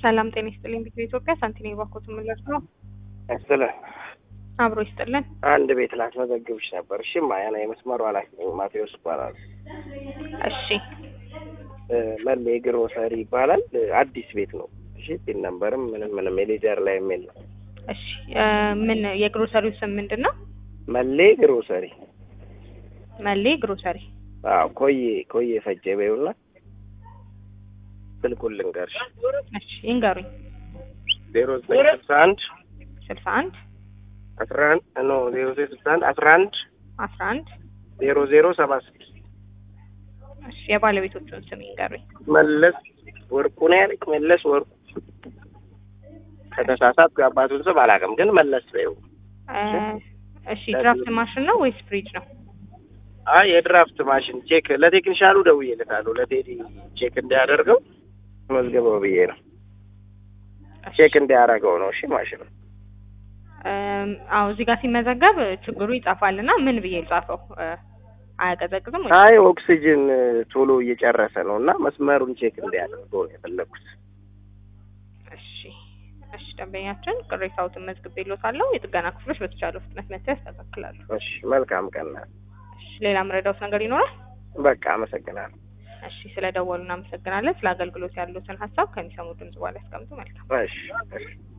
ሰላም ጤና ይስጥልኝ። ቢት ኢትዮጵያ ሳንቲኔ ባኮት ምለስ ነው። ስለ አብሮ ይስጥልን። አንድ ቤት ላስመዘግብሽ ነበር። እሺ ማያና የመስመሩ ኃላፊ ነኝ። ማቴዎስ ይባላል። እሺ መሌ ግሮሰሪ ይባላል። አዲስ ቤት ነው። እሺ ፒን ነምበርም ምንም ምንም የሌዘር ላይ የሚል ነው። እሺ እ ምን የግሮሰሪው ስም ምንድን ነው? መሌ ግሮሰሪ። መሌ ግሮሰሪ። አዎ ኮዬ ኮዬ ፈጀ በይውና ስልኩን ልንገርሽ። እሺ ይንገሩኝ። ዜሮ ዘጠኝ ስልሳ አንድ ስልሳ አንድ አስራ አንድ ኖ ዜሮ ዘጠኝ ስልሳ አንድ አስራ አንድ አስራ አንድ ዜሮ ዜሮ ሰባ ስድስት እሺ የባለቤቶቹን ስም ይንገሩኝ። መለስ ወርቁ ነው ያለኝ። መለስ ወርቁ ከተሳሳትኩ የአባቱን ስም አላውቅም፣ ግን መለስ በይው። እ እሺ ድራፍት ማሽን ነው ወይስ ፍሪጅ ነው? አይ የድራፍት ማሽን ቼክ ለቴክኒሻሉ ደውዬለታለሁ። ለቴዲ ቼክ እንዲያደርገው መዝገበው ብዬ ነው። ቼክ እንዲያደርገው ነው። እሺ ማሽኑ እም፣ አዎ እዚህ ጋር ሲመዘገብ ችግሩ ይጻፋል እና ምን ብዬ ልጻፈው? እ፣ አያቀዘቅዝም ወይ? አይ ኦክሲጅን ቶሎ እየጨረሰ ነው እና መስመሩን ቼክ እንዲያደርገው ነው የፈለኩት። እሺ እሺ፣ ደንበኛችን ቅሬታዎትን መዝግቤልዎታለሁ። የጥገና ክፍሎች በተቻለው ፍጥነት መጥተው ያስተካክላሉ። እሺ መልካም ቀን። እሺ፣ ሌላ መረዳውት ነገር ይኖራል? በቃ አመሰግናለሁ። እሺ፣ ስለ ደወሉ እናመሰግናለን። ስለ አገልግሎት ያሉትን ሀሳብ ከሚሰሙ ድምጽ በኋላ ያስቀምጡ። መልካም እሺ እሺ